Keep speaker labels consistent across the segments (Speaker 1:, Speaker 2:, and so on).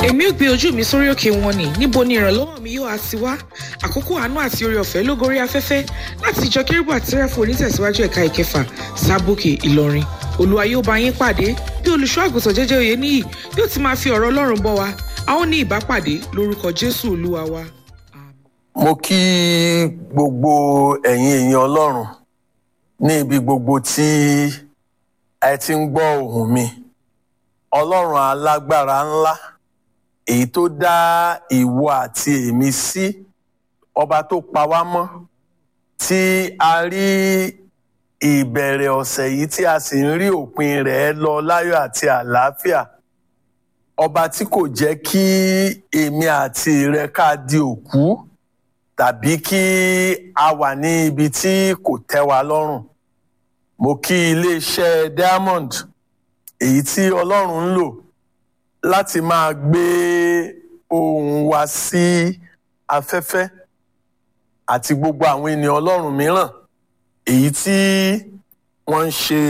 Speaker 1: èmi ò gbé ojú mi sórí òkè wọn ni níbo ni ìrànlọ́wọ́ mi yóò á ti wá àkókò àánú àti oore ọ̀fẹ́ ló gorí afẹ́fẹ́ láti ìjọ kérúbù àti sẹ́ráfù onítẹ̀síwájú ẹ̀ka ìkẹfà sábòkè ìlọrin olúwa yóò bá yín pàdé bí olùṣọ́ àgùntàn jẹ́jẹ́ òye níyì yóò ti máa fi ọ̀rọ̀ ọlọ́run bọ́ wa a ó ní ìbápàdé lórúkọ jésù olúwa wa.
Speaker 2: mo kí gbogbo ẹ̀yin èèyàn ọlọ́run ní ibi gbogbo tí ẹ ti ń gbọ́ ohùn mi ọlọ́run alágbára ńlá èyí tó dá ìwọ àti èmi sí ọba tó pa wá mọ́ tí a rí ìbẹ̀rẹ̀ ọ̀sẹ̀ yìí tí a sì ń rí òpin rẹ̀ lọ láyọ̀ àti àlàáfíà ọba tí kò jẹ́ kí èmi àti rẹ ká di òkú tàbí kí a wà ní ibi tí kò tẹ́ wa lọ́rùn mo kí iléeṣẹ́ diamond èyí tí ọlọ́run ń lò láti máa gbé ohùn wa sí afẹ́fẹ́ àti gbogbo àwọn ènìyàn ọlọ́run mìíràn èyí tí wọ́n ń ṣe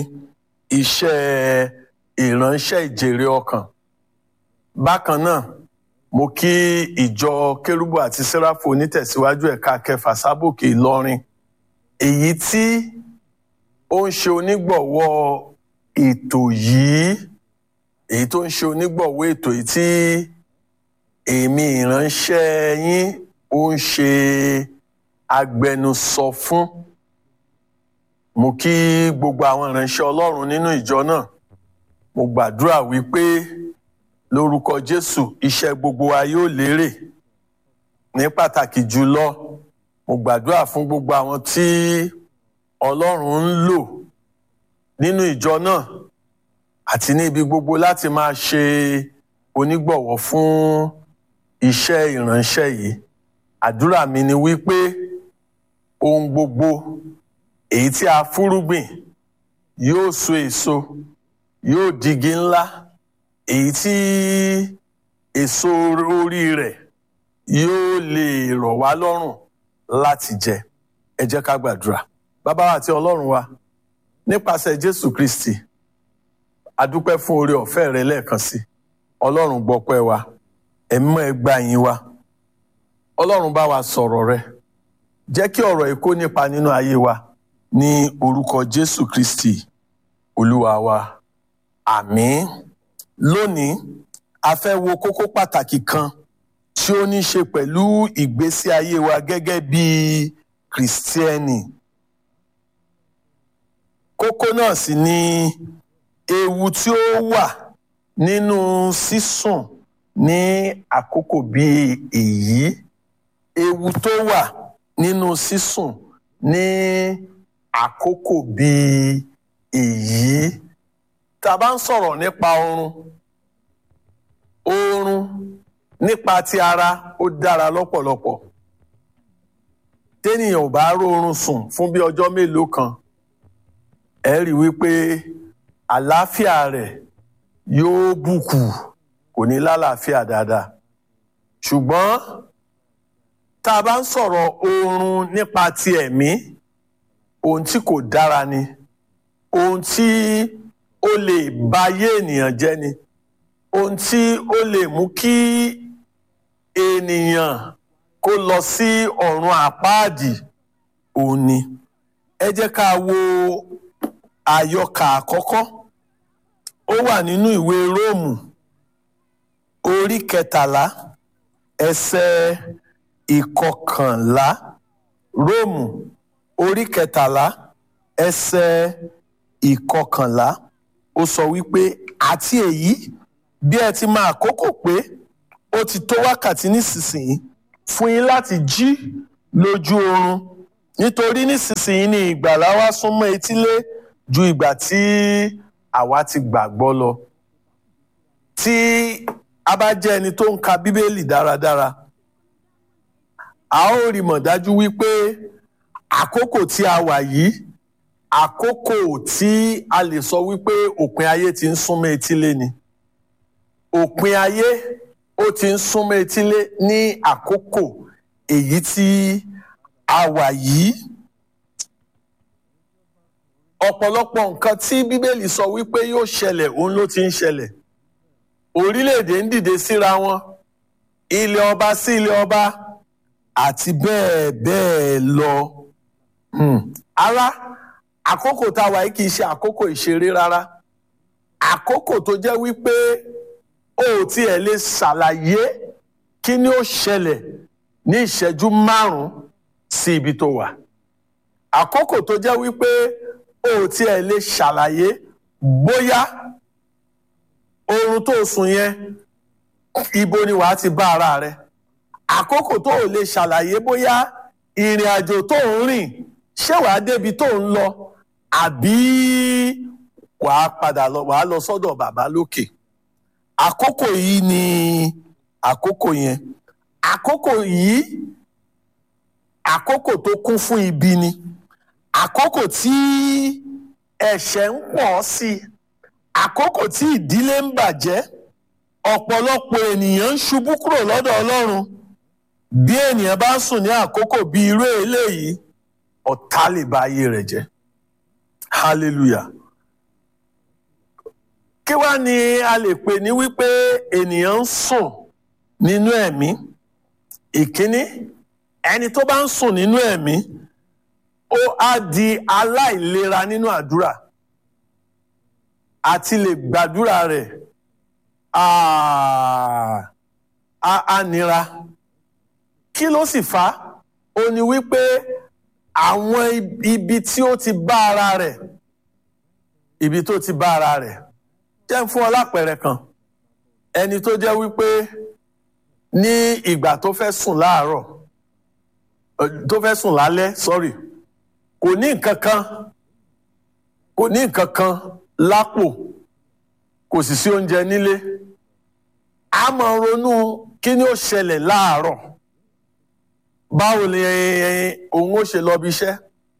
Speaker 2: iṣẹ́ ìránṣẹ́ ìjèrè ọkàn bákan náà mo kí ìjọ kérúbù àti sẹ́ráfù onítẹ̀síwájú ẹ̀ka kẹfà sábòkè ìlọrin èyí tí ó ń ṣe onígbọ̀wọ́ ètò yìí èyí tó ń ṣe onígbọ̀wọ́ ètò yìí tí èmi ìránṣẹ́ yín ó ń ṣe agbẹnusọ fún mo kí gbogbo àwọn ìránṣẹ́ ọlọ́run nínú ìjọ náà mo gbàdúrà wípé lórúkọ jésù iṣẹ́ gbogbo wa yóò lérè ní pàtàkì jùlọ mo gbàdúrà fún gbogbo àwọn tí ọlọ́run ń lò nínú ìjọ náà àti ní ibi gbogbo láti máa ṣe onígbọ̀wọ́ fún iṣẹ́ ìránṣẹ́ yìí àdúrà mi ni wípé ohun gbogbo èyí tí a fúrúgbìn yóò so èso yóò digi ńlá èyí tí èso orí rẹ̀ yóò lè rọ̀ wá lọ́rùn láti jẹ ẹ jẹ́ ká gbàdúrà bàbá wa àti ọlọ́run wa nípasẹ̀ jésù kristi adúpẹ́ fún oore ọ̀fẹ́ rẹ lẹ́ẹ̀kan sí ọlọ́run gbọ́pẹ́ wa ẹ̀mí mọ́ ẹ gbà yín wa ọlọ́run bá wa sọ̀rọ̀ rẹ jẹ́ kí ọ̀rọ̀ yìí kó nípa nínú ayé wa ní orúkọ jésù kristi olúwa wa àmín lónìí a fẹ́ wo kókó pàtàkì kan tí ó ní ṣe pẹ̀lú ìgbésí ayé wa gẹ́gẹ́ bí kìrìsìtẹ́nì kókó náà sì ni ewu tí ó wà nínú sísùn ní àkókò bíi èyí ewu tó wà nínú sísùn ní àkókò bíi èyí tá a bá ń sọ̀rọ̀ nípa oorun oorun nípa ti ara ó dára lọ́pọ̀lọpọ̀ téèyàn ò bá róorun sùn fún bí ọjọ́ mélòó kan ẹ rí i wípé àlàáfíà rẹ̀ yóò bùkù kò ní lálàáfíà dáadáa ṣùgbọ́n tá a bá ń sọ̀rọ̀ oorun nípa ti ẹ̀mí ohun tí kò dára ni ohun tí ó lè ba ayé ènìyàn jẹ́ ni ohun tí ó lè mú kí ènìyàn kó lọ sí ọ̀run àpáàdì òun ni ẹ jẹ́ ká wo àyọkà àkọ́kọ́ ó wà nínú ìwé róòmù orí kẹtàlá ẹsẹ̀ ìkọkànlá róòmù orí kẹtàlá ẹsẹ̀ ìkọkànlá ó sọ wípé àti èyí bí ẹ ti máa àkókò pé ó ti tó wákàtí nísinsìnyí fún yín láti jí lójú oorun nítorí nísinsìnyí ni ìgbàlá wa súnmọ́ etílé ju ìgbà tí àwa ti gbàgbọ́ lọ tí a bá jẹ́ ẹni tó ń ka bíbélì dáradára a ó rí mọ̀ dájú wípé àkókò tí a wà yìí àkókò tí a lè sọ wípé òpin ayé ti ń súnmọ́ etílé ni òpin ayé ó ti ń súnmọ́ etílé ní àkókò èyí tí a wà yìí ọ̀pọ̀lọpọ̀ nǹkan tí bíbélì sọ wípé yóò ṣẹlẹ̀ òun ló ti ń ṣẹlẹ̀ orílẹ̀-èdè ń dìde síra wọn ilé ọba sí ilé ọba àti bẹ́ẹ̀ bẹ́ẹ̀ lọ. Hmm. ara àkókò tá a wà yìí kì í ṣe àkókò ìṣeré rárá àkókò tó jẹ́ wípé o ò tiẹ̀ lè ṣàlàyé kí ni ó ṣẹlẹ̀ ní ìṣẹ́jú márùn-ún sí ibi tó wà àkókò tó jẹ́ wípé o ò tiẹ̀ lè ṣàlàyé bóyá oorun tó sùn yẹn ibo ni wàá ti bá ara rẹ àkókò tó ò lè ṣàlàyé bóyá ìrìn àjò tó ń rìn ṣé wàá débi tó ń lọ àbí wàá padà lọ wàá lọ sọ́dọ̀ bàbá lókè àkókò yìí ni àkókò yẹn àkókò yìí àkókò tó kún fún ibi ni àkókò tí ẹ̀ṣẹ̀ ń pọ̀ sí i àkókò tí ìdílé ń bàjẹ́ ọ̀pọ̀lọpọ̀ ènìyàn ń ṣubú kúrò lọ́dọ̀ Ọlọ́run bí ènìyàn bá sùn ní àkókò bí irú eléyìí ọ̀tá lè ba ayé rẹ̀ jẹ́ hallelujah kí wá ni a lè pè ní wípé ènìyàn ń sùn nínú ẹ̀mí ìkíní ẹni tó bá ń sùn nínú ẹ̀mí ó á di aláìlera nínú àdúrà àti lè gbàdúrà rẹ̀ á nira kí ló sì fà á ó ní wípé àwọn ibi tí ó ti bá ara rẹ̀ ibi tó ti bá ara rẹ̀ jẹ́ fún ọ lápẹẹrẹ kan ẹni tó jẹ́ wípé ní ìgbà tó fẹ́ sùn láàárọ̀ tó fẹ́ sùn lálẹ́ sorry kò ní nǹkan kan kò ní nǹkan kan lápò kò sì sí oúnjẹ nílé a máa ronú kí ni ó ṣẹlẹ̀ láàárọ̀ báwo ni òun ó ṣe lọ bí iṣẹ́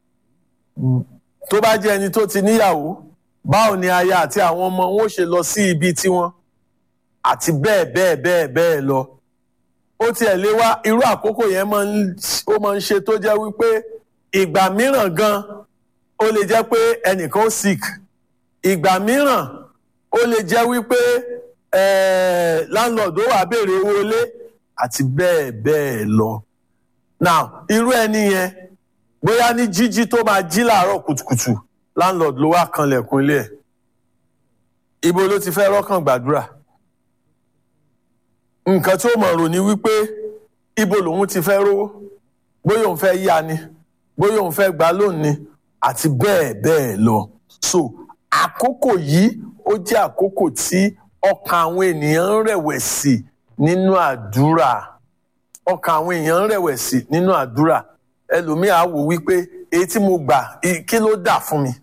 Speaker 2: tó bá jẹ́ ẹni tó ti níyàwó báwo ni aya àti àwọn ọmọ wọn ó ṣe lọ sí ibi tiwọn àti bẹ́ẹ̀ bẹ́ẹ̀ bẹ́ẹ̀ bẹ́ẹ̀ lọ ó tiẹ̀ lé wá irú àkókò yẹn ó máa ń ṣe tó jẹ́ wípé ìgbà mìíràn gan ó lè jẹ́ pé ẹnìkan ó sick ìgbà mìíràn ó lè jẹ́ wípé landlord ó wá béèrè owó ilé àti bẹ́ẹ̀ bẹ́ẹ̀ lọ. now irú ẹni yẹn bóyá ní jíjí tó máa jí láàárọ̀ kùtùkùtù landlord ló wá kanlẹ̀kùn ilé ẹ̀ ibo ló ti fẹ́ rọ́kàn gbàdúrà nǹkan tí ó mọ̀ rò ní wípé ibo lòun ti fẹ́ rówó bóyá òun fẹ́ yá ni bóyá òun fẹ́ gbà lónìí àti bẹ́ẹ̀ bẹ́ẹ̀ lọ so àkókò yìí ó jẹ́ àkókò tí ọkàn àwọn ènìyàn ń rẹ̀wẹ̀sì nínú àdúrà ọkàn àwọn èèyàn ń rẹ̀wẹ̀sì nínú àdúrà ẹlòmíì á wò wípé èyí tí mo gbà kí ló dà fún mi.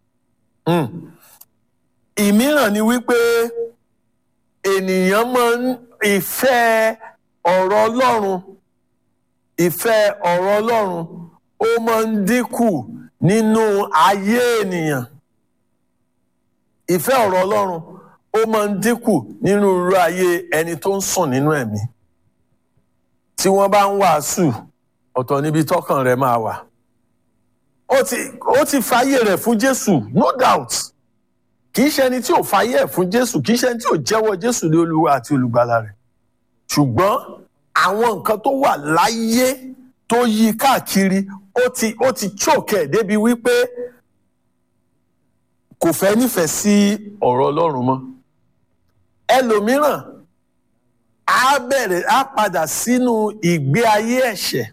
Speaker 2: ìmíràn ni wípé ènìyàn máa ń ìfẹ́ ọ̀rọ̀ Ọlọ́run ìfẹ́ ọ̀rọ̀ Ọlọ́run ó máa ń dínkù nínú ayé ènìyàn ìfẹ́ ọ̀rọ̀ Ọlọ́run ó máa ń dínkù nínú irú ayé ẹni tó ń sùn nínú ẹ̀mí tí wọ́n bá ń wàásù ọ̀tọ̀ níbi tọ́kàn rẹ̀ máa wà ó ti ó ti fàyè rẹ̀ fún Jésù no doubt kì í ṣe ẹni tí ò fàyè ẹ̀ fún Jésù kì í ṣe ẹni tí ò jẹ́wọ́ Jésù ní Olúwa àti olùgbàlà rẹ̀ ṣùgbọ́n àwọn nǹkan tó wà láyé tó yí káàkiri ó ti ó ti choke ẹ̀ débi wípé kò fẹ́ nífẹ̀ẹ́ sí ọ̀rọ̀ Ọlọ́run mọ́ ẹlòmíràn á bẹ̀rẹ̀ á padà sínú ìgbé ayé ẹ̀ṣẹ̀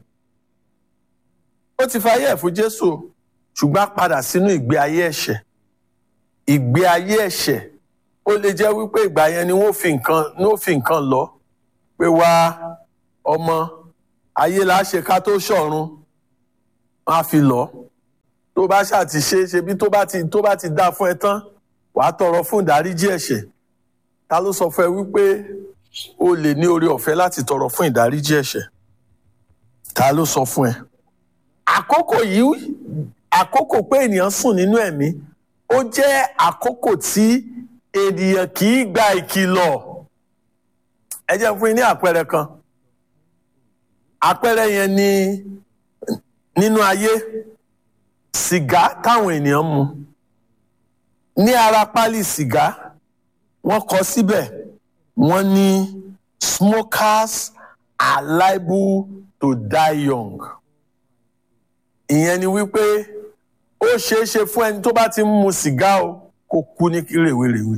Speaker 2: ó ti fàyè ẹ̀ fún Jésù ṣùgbọ́n á padà sínú ìgbé ayé ẹ̀ṣẹ̀ ìgbé ayé ẹ̀ṣẹ̀ ó lè jẹ́ wípé ìgbà yẹn ni wọ́n fi nǹkan ni wọ́n fi nǹkan lọ pé wá ọmọ ayé la ṣe ká tó ṣọ̀run wọ́n á fi lọ tó bá ṣáà ti ṣe ṣebí tó bá ti tó bá ti dá fún ẹ tán wàá tọrọ fún ìdáríjì ẹ̀ṣẹ̀ ta ló sọ fún ẹ wípé o lè ní oore ọ̀fẹ́ láti tọrọ fún ìdáríjì ẹ̀ṣẹ̀ ta ló sọ fún ẹ. àkókò yìí àkókò pé ènìyàn sùn nínú ẹ̀mí ó jẹ́ àkókò tí ènìyàn kì í gba ìkìlọ̀ ẹ jẹ́ fún yín ní àpẹẹrẹ kan àpẹẹrẹ yẹn ni nínú ayé sìgá táwọn ènìyàn mu ní ara pálí sìgá wọ́n kọ síbẹ̀ wọ́n ní smokers are liable to die young ìyẹn ni wípé ó ṣeé ṣe fún ẹni tó bá ti ń mu sìgá o kó kú ní rèwerèwe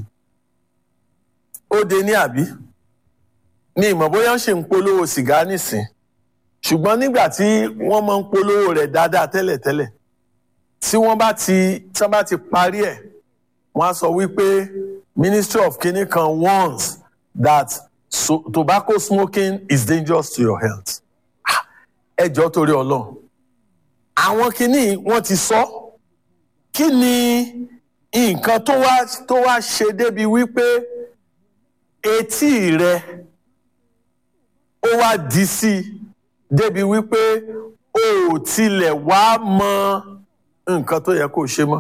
Speaker 2: ó de ní àbí ní ìmọ̀ bóyá ń ṣe ń polówó sìgá nísìn ṣùgbọ́n nígbà tí wọ́n máa ń polówó rẹ̀ dáadáa tẹ́lẹ̀tẹ́lẹ̀ tí wọ́n bá ti tí wọ́n bá ti parí ẹ̀ wọ́n á sọ wípé Ministry of Kini kan warns that so, tobacco smoking is dangerous to your health. ẹ jọ̀ọ́ torí Ọlọ́run àwọn kinní wọ́n ti sọ kí ni nǹkan tó wá tó wá ṣe débi wípé etí rẹ ó wá di sí i débi wípé o ò tilẹ̀ wá mọ nǹkan tó yẹ kó o ṣe mọ́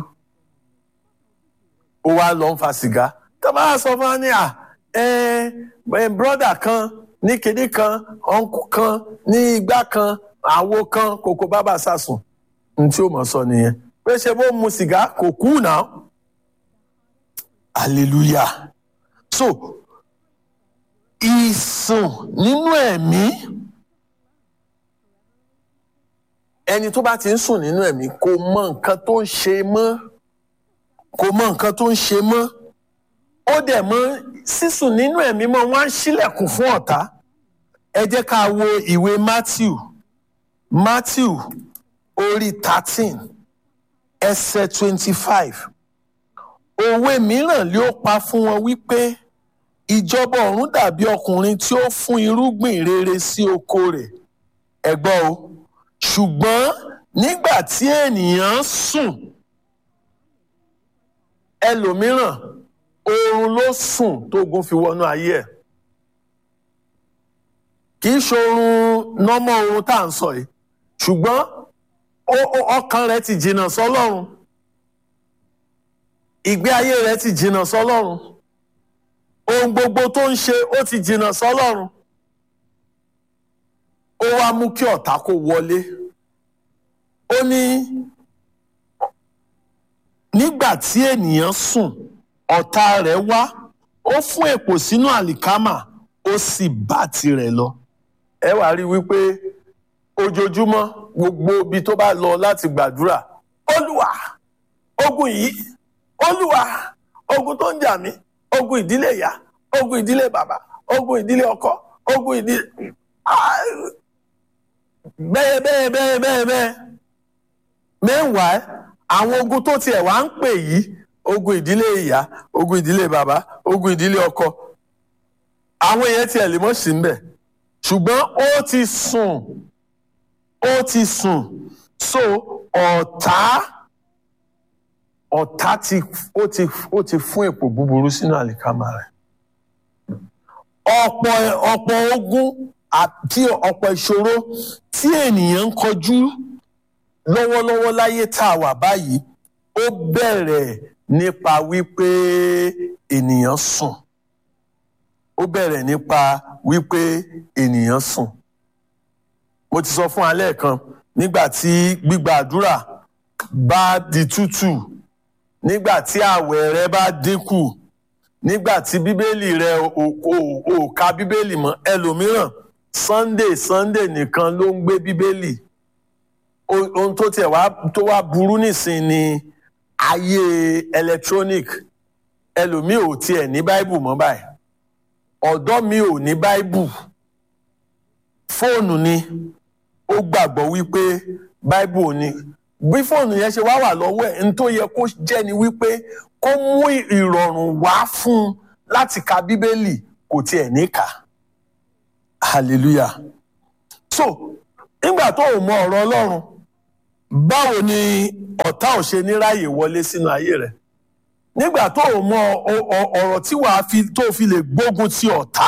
Speaker 2: ó wá lọ ń fa sìgá tó bá sọ fún wa ní à brọ́dà kan ní kinní kan ọ̀nkù kan ní igbá kan àwo kan kòkó bábà sàsùn ní tí ó mọ̀ sọ nìyẹn pé ṣe bó mu sìgá kò kú náà hallelujah so ìsùn nínú ẹ̀mí ẹni tó bá ti ń sùn nínú ẹ̀mí kò mọ nǹkan tó ń ṣe mọ́ kò mọ nǹkan tó ń ṣe mọ́ ó dẹ̀ mọ́ sísùn nínú ẹ̀mí mọ́ wọ́n á ṣílẹ̀kùn fún ọ̀tá ẹ jẹ́ ká wo ìwé Matthew Matthew orí thirteen ẹsẹ̀ twenty-five òwe mìíràn ló pa fún wọn wípé ìjọba ọ̀run dàbí ọkùnrin tí ó fún irúgbìn rere sí oko rẹ̀ ẹ gbọ́ o ṣùgbọ́n nígbà tí ènìyàn sùn ẹlòmíràn oorun ló sùn tógun fi wọnú ayé ẹ̀ kì í ṣoorun nọ́mọ́ oorun tá à ń sọ yìí ṣùgbọ́n ọkàn rẹ̀ ti jìnnà sọ́lọ́run ìgbé ayé rẹ̀ ti jìnnà sọ́lọ́run ohun gbogbo tó ń ṣe ó ti jìnnà sọ́lọ́run ó wá mú kí ọ̀tá kó wọlé ó ní nígbà tí ènìyàn sùn ọ̀tá rẹ̀ wá ó fún èpò sínú àlìkámà ó sì bá tirẹ̀ lọ ẹ wàá rí wípé ojoojúmọ́ gbogbo ibi tó bá lọ láti gbàdúrà olúwa ogun yìí olúwa ogun tó ń jà mí ogun ìdílé ìyá ogun ìdílé bàbá ogun ìdílé ọkọ ogun ìdílé bẹ́ẹ̀ bẹ́ẹ̀ bẹ́ẹ̀ bẹ́ẹ̀ bẹ́ẹ̀ meanwhile àwọn ogun tó tiẹ̀ wá ń pè yìí ogun ìdílé ìyá ogun ìdílé bàbá ogun ìdílé ọkọ àwọn èèyàn tiẹ̀ lè mọ̀ sí ń bẹ̀ ṣùgbọ́n ó ti sùn ó ti sùn so ọ̀tá ọ̀tá ti ó ti ó ti fún èpò búburú sínú àlìkámà rẹ̀ ọ̀pọ̀ ọ̀pọ̀ ogun àti ọ̀pọ̀ ìṣòro tí ènìyàn ń kọjú lọ́wọ́lọ́wọ́ láyé tá a wà báyìí ó bẹ̀rẹ̀ nípa wípé ènìyàn sùn ó bẹ̀rẹ̀ nípa wípé ènìyàn sùn mo ti sọ fún alẹ́ kan nígbà tí gbígba àdúrà bá di tútù nígbà tí àwẹ̀ rẹ bá dínkù nígbà tí bíbélì rẹ ò ka bíbélì mọ́ ẹlòmíràn sunday sunday nìkan ló ń gbé bíbélì ohun tó tiẹ̀ wá tó wá burú nísìn ni ayé electronic ẹlòmíì ò tiẹ̀ ní báíbù mọ́ báyìí ọ̀dọ́ mi ò ní báíbù fóònù ni ó gbàgbọ́ wípé báíbù ò ní bí fóònù yẹn ṣe wá wà lọ́wọ́ ẹ̀ n tó yẹ kó jẹ́ ni wípé kó mú ìrọ̀rùn wá fún un láti ka bíbélì kò tiẹ̀ ní kà hallelujah so nígbà tó o mọ ọ̀rọ̀ ọlọ́run báwo ni ọ̀tá ò ṣe ní ráyè wọlé sínú ayé rẹ̀ nígbà tó o mọ ọ̀rọ̀ tí wàá fi tó fi lè gbógun ti ọ̀tá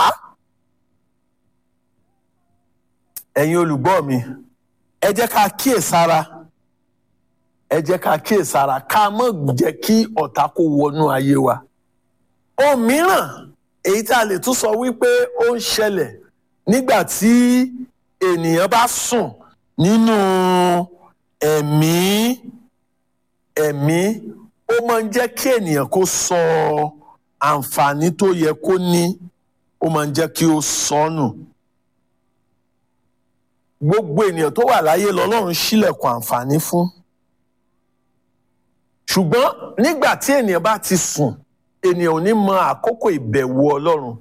Speaker 2: ẹ̀yin olùgbọ́ mi ẹ jẹ́ ká kíyèsára ẹ jẹ́ ká kíyèsára ká má jẹ́ kí ọ̀tá kó wọnú ayé wa ohun mìíràn èyí tá a lè tún sọ wípé ó ń ṣẹlẹ̀ nígbà tí ènìyàn bá sùn nínú ẹ̀mí ẹ̀mí ó máa ń jẹ́ kí ènìyàn kó sọ àǹfààní tó yẹ kó ní ó ó máa ń jẹ́ kí ó sọnù gbogbo ènìyàn tó wà láyé lọ́lọ́run ṣílẹ̀kùn àǹfààní fún ṣùgbọ́n nígbà tí ènìyàn bá ti sùn ènìyàn ò ní mọ àkókò ìbẹ̀wò ọlọ́run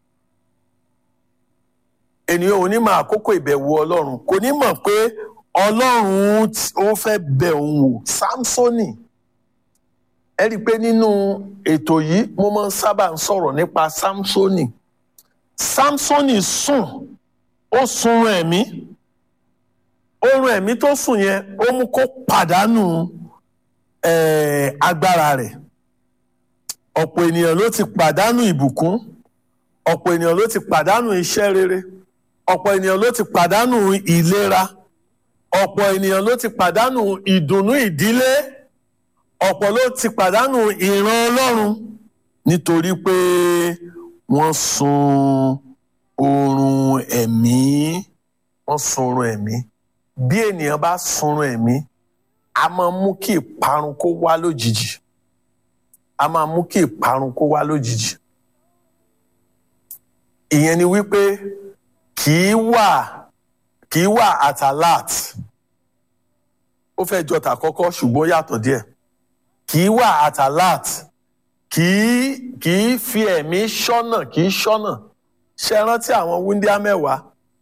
Speaker 2: ènìyàn ò ní mọ àkókò ìbẹ̀wò ọlọ́run kò ní mọ̀ pé ọlọ́run ó fẹ́ bẹ̀ òun wò sámsónì ẹ rí i pé nínú ètò yìí mo máa ń sábà ń sọ̀rọ̀ nípa sámsónì sámsónì sùn ó sunrun ẹ̀mí oorun ẹ̀mí tó sùn yẹn ó mú kó pàdánù agbára rẹ̀ ọ̀pọ̀ ènìyàn ló ti pàdánù ìbùkún ọ̀pọ̀ ènìyàn ló ti pàdánù iṣẹ́ rere ọ̀pọ̀ ènìyàn ló ti pàdánù ìlera ọ̀pọ̀ ènìyàn ló ti pàdánù ìdùnnú ìdílé ọ̀pọ̀ ló ti pàdánù ìran ọlọ́run nítorí pé wọ́n sun oorun ẹ̀mí wọ́n sun oorun ẹ̀mí bí ènìyàn bá sunrun ẹ̀mí a máa mú kí ìparun kó wá lójijì a máa mú kí ìparun kó wá lójijì ìyẹn ni wípé kì í wà kì í wà at alert ó fẹ́ jọ tàkọ́kọ́ ṣùgbọ́n yàtọ̀ díẹ̀ kì í wà at alert kì í kì í fi ẹ̀mí ṣọ́nà kì í ṣọ́nà ṣe rántí àwọn wúndíá mẹ́wàá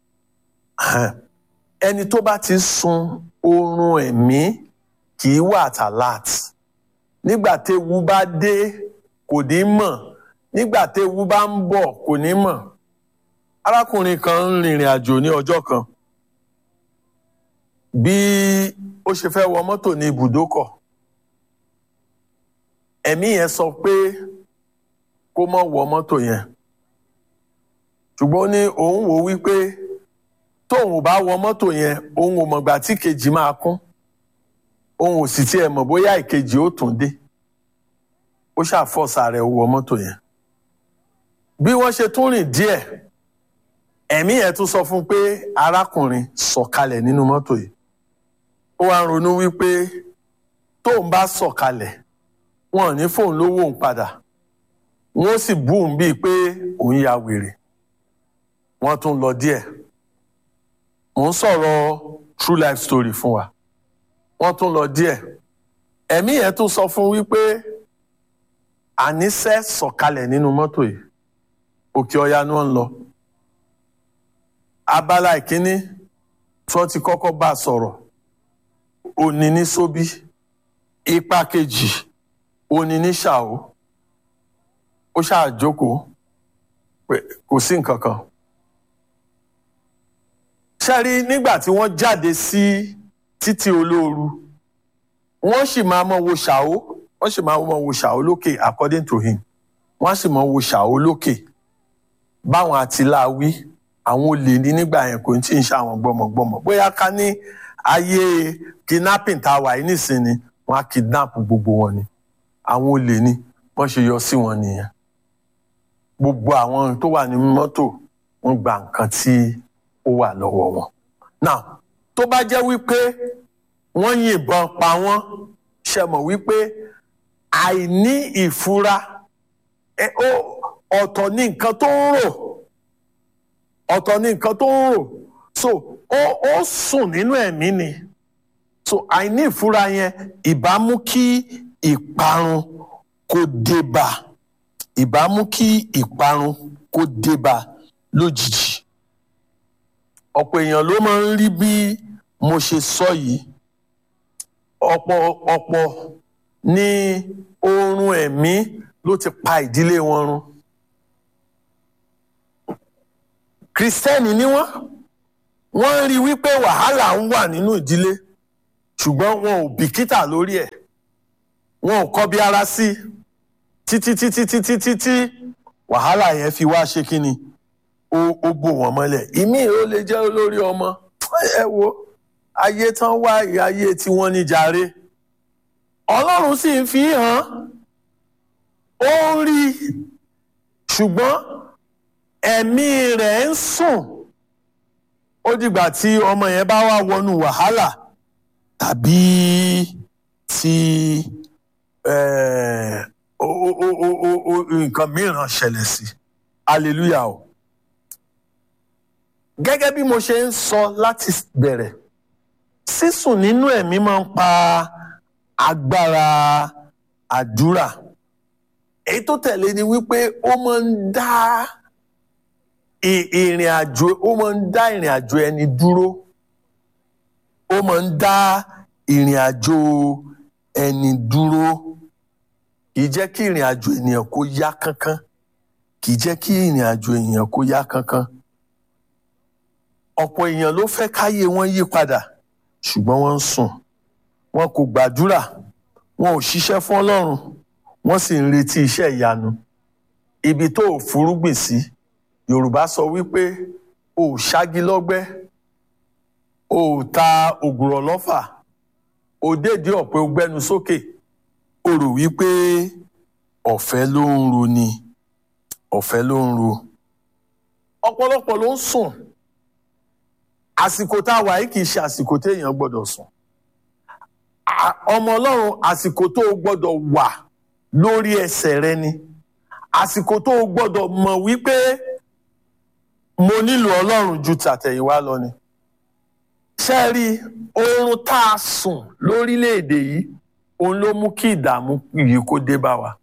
Speaker 2: ẹni tó bá ti sun oorun ẹ̀mí kì í wà at alert nígbà téwu bá dé kò ní mọ̀ nígbà téwu bá ń bọ̀ kò ní mọ̀ arákùnrin kan ń rìnrìn àjò ní ọjọ́ kan bí ó ṣe fẹ́ wọ mọ́tò ní ibùdókọ̀ ẹ̀mí yẹn sọ pé kó má wọ mọ́tò yẹn ṣùgbọ́n ní òun wò wípé tóun ò bá wọ mọ́tò yẹn òun ò mọ̀gbà tí kejì máa kún òun ò sì tiẹ̀ mọ̀ bóyá ìkejì ó tún dé ó ṣàfọ́sà rẹ̀ wọ mọ́tò yẹn bí wọ́n ṣe tún rìn díẹ̀ ẹ̀mí yẹn tún sọ fún pé arákùnrin sọ̀kalẹ̀ nínú mọ́tò yìí ó wá ń ronú wípé tóun bá sọ̀kalẹ̀ wọn ò ní fóun lówó òun padà wọn ó sì bú òun bíi pé òun ya wèrè wọ́n tún lọ díẹ̀ mò ń sọ̀rọ̀ true life story fún wa wọ́n tún lọ díẹ̀ ẹ̀mí yẹn tún sọ fún wípé àníṣe sọ̀kalẹ̀ nínú mọ́tò yìí òkè ọya ni wọ́n ń lọ abala ìkíní tí wọ́n ti kọ́kọ́ bá a sọ̀rọ̀ òní ní sóbí ipa kejì òní ní ṣàó ó ṣáà jókòó pé kò sí nǹkan kan ṣẹ́rí nígbà tí wọ́n jáde sí títí olóoru wọ́n sì máa mọ wo ṣàó wọ́n sì máa mọ wo ṣàó lókè according to him wọ́n sì mọ wo ṣàó lókè báwọn àtìláwí àwọn olè ní nígbà yẹn kò tí ń ṣe àwọn gbọmọgbọmọ bóyá ká ní ayé kidnapping tá a wà yìí nísìnyí wọ́n á kidnap gbogbo wọn ni àwọn olè ní wọ́n ṣe yọ sí wọn nìyẹn gbogbo àwọn tó wà ní mọ́tò wọ́n gba nǹkan tí ó wà lọ́wọ́ wọn. now tó bá jẹ́ wípé wọ́n yìnbọn pa wọ́n ṣe mọ̀ wípé àìní ìfura ọ̀tọ̀ ní nǹkan tó ń rò ọ̀tọ̀ ní nǹkan tó ń rò so ó ó sùn nínú ẹ̀mí ni so àìní ìfura yẹn ìbá mú kí ìparun kó dé bá ìbá mú kí ìparun kó dé bá lójijì ọ̀pọ̀ èèyàn ló máa ń rí bí mo ṣe sọ yìí ọ̀pọ̀ ọ̀pọ̀ ní oorun ẹ̀mí ló ti pa ìdílé wọn run kristẹni ni wọ́n wọ́n rí wípé wàhálà ń wà nínú ìdílé ṣùgbọ́n wọn ò bìkítà lórí ẹ̀ wọn ò kọbi ara sí títí títí títí títí wàhálà yẹn fi wá ṣe kí ni ó ó bò wọ́n mọ́lẹ̀ ìmí ò lè jẹ́ olórí ọmọ ẹ wo ayé tán wá ayé tí wọ́n ní jàre ọlọ́run sì ń fi hàn ó ń rí ṣùgbọ́n ẹ̀mí rẹ̀ ń sùn ó dìgbà tí ọmọ yẹn bá wá wọnú wàhálà tàbí tí nǹkan mìíràn ṣẹlẹ̀ sí hallelujah o gẹ́gẹ́ bí mo ṣe ń sọ láti bẹ̀rẹ̀ sísùn nínú ẹ̀mí máa ń pa agbára àdúrà èyí tó tẹ̀lé ni wípé ó máa ń dá ìrìn àjò ó máa ń dá ìrìn àjò ẹni dúró ó máa ń dá ìrìn àjò ẹni dúró kì í jẹ́ kí ìrìn àjò ènìyàn kó yá kánkán kì í jẹ́ kí ìrìn àjò ènìyàn kó yá kánkán ọ̀pọ̀ èèyàn ló fẹ́ káyé wọn yí padà ṣùgbọ́n wọ́n ń sùn wọn kò gbàdúrà wọn ò ṣiṣẹ́ fún ọlọ́run wọ́n sì ń retí iṣẹ́ ìyanu ibi tó ò fúrúgbìn sí yorùbá sọ wípé o ò ṣági lọ́gbẹ́ o ò ta ògùrọ̀ lọ́fà o dédé ọ̀pẹ o gbẹ́nu sókè o rò wípé ọ̀fẹ́ ló ń ro ni ọ̀fẹ́ ló ń ro ọ̀pọ̀lọpọ̀ ló ń sùn àsìkò tá a wà yìí kì í ṣe àsìkò téèyàn gbọ́dọ̀ sùn ọmọ ọlọ́run àsìkò tó o gbọ́dọ̀ wà lórí ẹsẹ̀ rẹ ni àsìkò tó o gbọ́dọ̀ mọ̀ wípé mo nílò ọlọ́run ju tàtẹ̀yìnwá lọ ni ṣe rí oorun tá a sùn lórílẹ̀‐èdè yìí òun ló mú kí ìdààmú yìí kó dé bá wa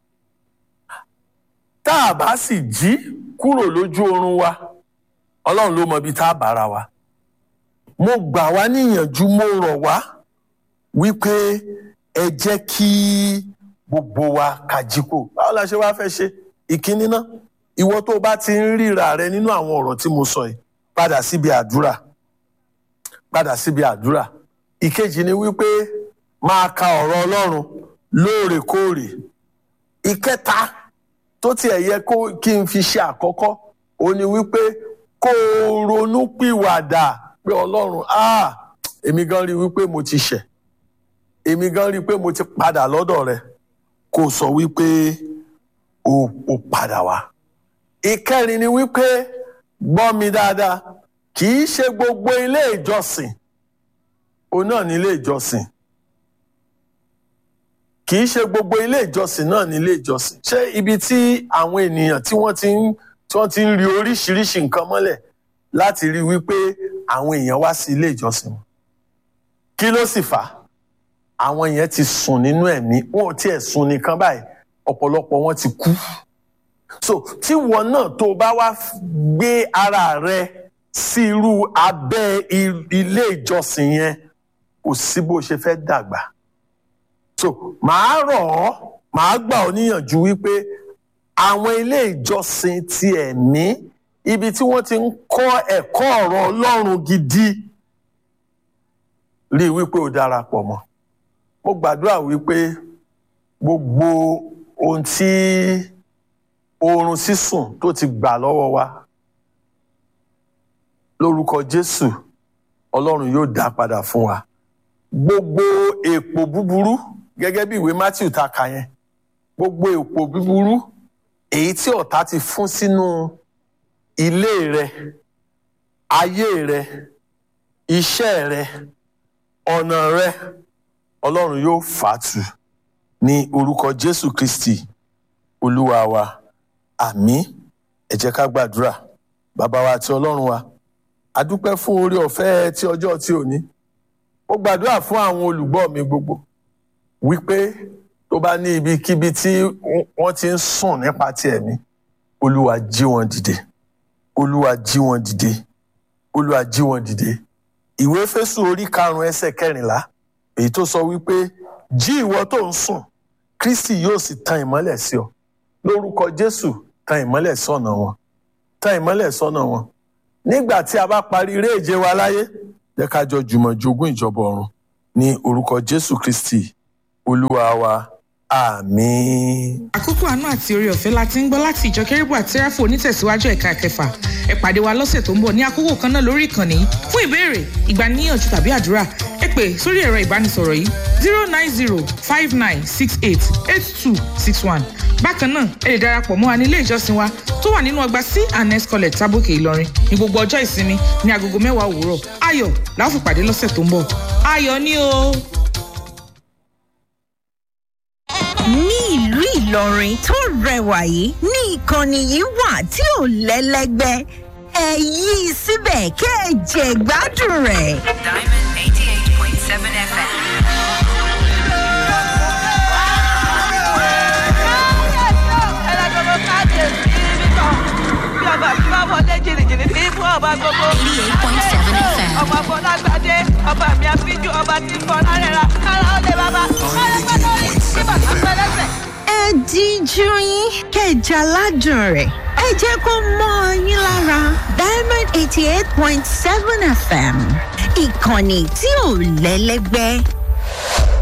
Speaker 2: tá a bá sì jí kúrò lójú oorun wa ọlọ́run ló mọ ibi tá a bára wa mo gbà wá níyànjú mo rọ̀ wá wípé ẹ jẹ́ kí gbogbo wa kájíkò báwo la ṣe wá fẹ́ ṣe ìkíní náà ìwọ tó o bá ti ń ríra rẹ nínú àwọn ọ̀rọ̀ tí mo sọ yìí padà síbi àdúrà padà síbi àdúrà ìkejì ni wípé máa ka ọ̀rọ̀ ọlọ́run lóòrèkóòrè ìkẹta tó tiẹ̀ yẹ kí n fi ṣe àkọ́kọ́ ó ní wípé kó o ronú pìwàdà pé ọlọ́run ah èmi gan rí wípé mo ti ṣẹ̀ èmi gan rí pé mo ti padà lọ́dọ̀ rẹ kó o sọ wípé o ò padà wá ìkẹrin ni wípé gbọ́ mi dáadáa kì í ṣe gbogbo ilé ìjọsìn òun náà ní ilé ìjọsìn kì í ṣe gbogbo ilé ìjọsìn náà ní ilé ìjọsìn ṣé ibi tí àwọn ènìyàn tí wọ́n ti ń tí wọ́n ti ń rí oríṣiríṣi nǹkan mọ́lẹ̀ láti rí wípé àwọn èèyàn wá sí ilé ìjọsìn wọn kí ló sì fà á àwọn yẹn ti sùn nínú ẹ̀mí wọn ò tiẹ̀ sùn nìkan báyìí ọ̀pọ̀lọpọ̀ wọn ti kú so tí wọn náà tó bá wá gbé ara rẹ sí irú abẹ́ ilé ìjọsìn yẹn kò sí bó ṣe fẹ́ dàgbà so màá rọ̀ ọ́ màá gbà ọ́ níyànjú wípé àwọn ilé ìjọsìn ti ẹ̀mí ibi tí wọ́n ti ń kọ́ ẹ̀kọ́ ọ̀rọ̀ Ọlọ́run gidi rí i wípé o darapọ̀ mọ́ mo gbàdúrà wípé gbogbo ohun tí oorun sísùn tó ti gbà lọ́wọ́ wa lórúkọ Jésù Ọlọ́run yóò dá padà fún wa gbogbo èpò búburú gẹ́gẹ́ bí ìwé Matthew ta kà yẹn gbogbo èpò búburú èyí tí ọ̀tá ti fún sínú ilé rẹ ayé rẹ iṣẹ́ rẹ ọ̀nà rẹ Ọlọ́run yóò fàtú ní orúkọ Jésù Kristi Olúwa wa àmín ẹ jẹ́ ká gbàdúrà bàbá wa àti Ọlọ́run wa a dúpẹ́ fún oore ọ̀fẹ́ tí ọjọ́ tí ò ní mo gbàdúrà fún àwọn olùgbọ́ mi gbogbo wípé tó bá ní ibikíbi tí wọ́n ti ń sùn nípa ti ẹ̀mí Olúwa jí wọn dìde Olúwa jí wọn dìde Olúwa jí wọn dìde ìwé Éfésù orí karùnún ẹsẹ̀ kẹrìnlá èyí tó sọ wípé jí ìwọ tó ń sùn Kristi yóò sì tan ìmọ́lẹ̀ sí ọ lórúkọ Jésù tan ìmọ́lẹ̀ sọ́nà wọn tan ìmọ́lẹ̀ sọ́nà wọn nígbà tí a bá parí eré ìje wa láyé jẹ́ ká jọ jùmọ̀ jogún ìjọba ọ̀run ní orúkọ Jésù Kristi Olúwa wa àmín.
Speaker 1: àkókò àánú àti oore ọ̀fẹ́ la ti ń gbọ́ láti ìjọ kérébù àti sẹ́ráfù onítẹ̀síwájú ẹ̀ka kẹfà ẹ pàdé wa lọ́sẹ̀ tó ń bọ̀ ní àkókò kan náà lórí ìkànnì yìí fún ìbéèrè ìgbaniníyànjú tàbí àdúrà ẹ pè sórí ẹ̀rọ ìbánisọ̀rọ̀ yìí zero nine zero five nine six eight eight two six one bákan náà ẹ lè darapọ̀ mọ́ wa ní ilé ìjọsìn wa tó wà nínú ọgbà c and s college tábòkè ìlọrin ní gbogbo ọjọ́ ìsinmi ní agogo mẹ́wàá òwúrọ̀ ayọ̀ la ó fi pàdé lọ́sẹ̀ tó ń bọ̀ ayọ̀ ni o.
Speaker 3: ní ìlú ìlọrin tó rẹwà yìí ní ìkànnì yìí wà tí ò lẹ́lẹ́gbẹ́ ẹ yí i síbẹ̀ kẹ́ ẹ jẹ gbádùn rẹ̀.
Speaker 4: Diamond 88.7 FM.
Speaker 5: ọmọ fọlágbádé ọba mi àfijù ọba tí ń fọ lárẹ́ra kára ó lè bàbá kọ́lé pẹ́ lórí tí bàtà pẹ́ lẹ́sẹ̀.
Speaker 3: ẹ díjú yín kẹ́ ẹ jẹ aládùn rẹ̀ ẹ jẹ́ kó mọ́ ọ yín lára diamond eighty eight point seven fm ìkànnì tí ò lẹ́lẹ́gbẹ́